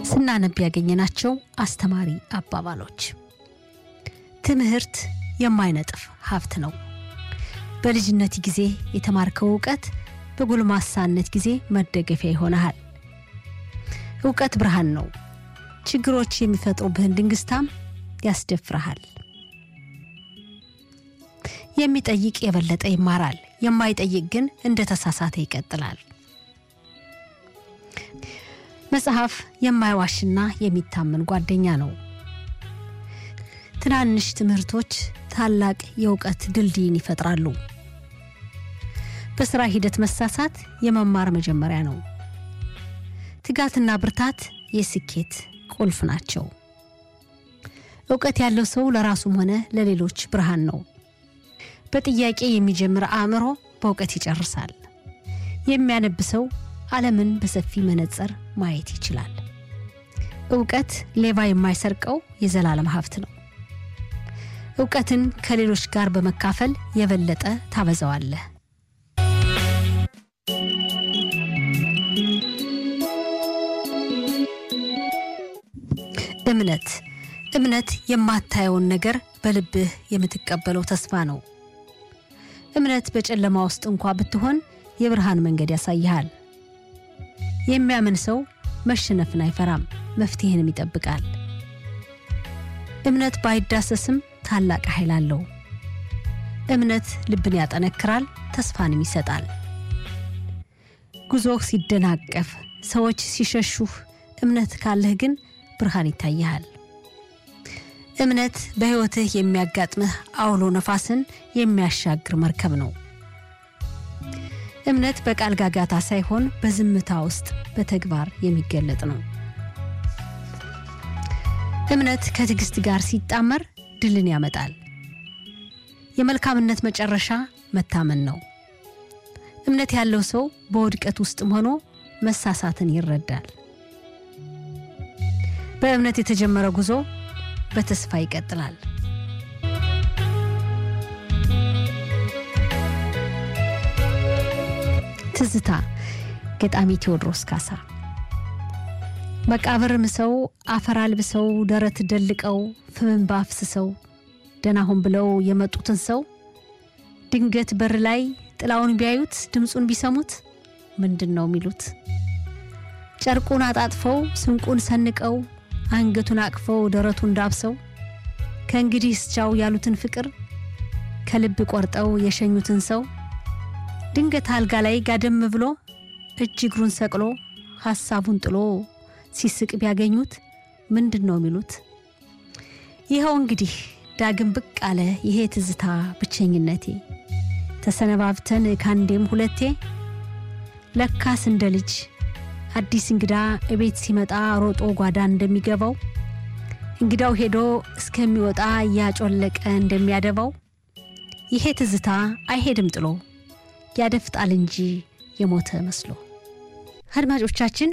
ስናነብ ያገኘናቸው አስተማሪ አባባሎች። ትምህርት የማይነጥፍ ሀብት ነው። በልጅነት ጊዜ የተማርከው እውቀት በጎልማሳነት ጊዜ መደገፊያ ይሆንሃል። እውቀት ብርሃን ነው። ችግሮች የሚፈጥሩብህን ድንግስታም ያስደፍረሃል። የሚጠይቅ የበለጠ ይማራል፣ የማይጠይቅ ግን እንደ ተሳሳተ ይቀጥላል። መጽሐፍ የማይዋሽና የሚታመን ጓደኛ ነው። ትናንሽ ትምህርቶች ታላቅ የእውቀት ድልድይን ይፈጥራሉ። በስራ ሂደት መሳሳት የመማር መጀመሪያ ነው። ትጋትና ብርታት የስኬት ቁልፍ ናቸው። እውቀት ያለው ሰው ለራሱም ሆነ ለሌሎች ብርሃን ነው። በጥያቄ የሚጀምር አእምሮ በእውቀት ይጨርሳል። የሚያነብ ሰው ዓለምን በሰፊ መነጽር ማየት ይችላል። እውቀት ሌባ የማይሰርቀው የዘላለም ሀብት ነው። እውቀትን ከሌሎች ጋር በመካፈል የበለጠ ታበዛዋለህ። እምነት እምነት የማታየውን ነገር በልብህ የምትቀበለው ተስፋ ነው። እምነት በጨለማ ውስጥ እንኳ ብትሆን የብርሃን መንገድ ያሳይሃል። የሚያምን ሰው መሸነፍን አይፈራም፣ መፍትሄንም ይጠብቃል። እምነት ባይዳሰስም ታላቅ ኃይል አለው። እምነት ልብን ያጠነክራል፣ ተስፋንም ይሰጣል። ጉዞህ ሲደናቀፍ፣ ሰዎች ሲሸሹህ፣ እምነት ካለህ ግን ብርሃን ይታይሃል። እምነት በሕይወትህ የሚያጋጥምህ አውሎ ነፋስን የሚያሻግር መርከብ ነው። እምነት በቃል ጋጋታ ሳይሆን በዝምታ ውስጥ በተግባር የሚገለጥ ነው። እምነት ከትዕግስት ጋር ሲጣመር ድልን ያመጣል። የመልካምነት መጨረሻ መታመን ነው። እምነት ያለው ሰው በውድቀት ውስጥም ሆኖ መሳሳትን ይረዳል። በእምነት የተጀመረ ጉዞ በተስፋ ይቀጥላል። ትዝታ ገጣሚ ቴዎድሮስ ካሳ። መቃብር ምሰው አፈር አልብሰው ደረት ደልቀው ፍምን ባፍስሰው ደናሁን ብለው የመጡትን ሰው ድንገት በር ላይ ጥላውን ቢያዩት ድምፁን ቢሰሙት ምንድን ነው የሚሉት? ጨርቁን አጣጥፈው ስንቁን ሰንቀው አንገቱን አቅፈው ደረቱን ዳብሰው ከእንግዲህ እስቻው ያሉትን ፍቅር ከልብ ቆርጠው የሸኙትን ሰው ድንገት አልጋ ላይ ጋደም ብሎ እጅ እግሩን ሰቅሎ ሐሳቡን ጥሎ ሲስቅ ቢያገኙት ምንድን ነው የሚሉት? ይኸው እንግዲህ ዳግም ብቅ አለ ይሄ ትዝታ ብቸኝነቴ ተሰነባብተን ካንዴም ሁለቴ ለካስ እንደ ልጅ አዲስ እንግዳ እቤት ሲመጣ ሮጦ ጓዳ እንደሚገባው እንግዳው ሄዶ እስከሚወጣ እያጮለቀ እንደሚያደባው ይሄ ትዝታ አይሄድም ጥሎ ያደፍጣል እንጂ የሞተ መስሎ። አድማጮቻችን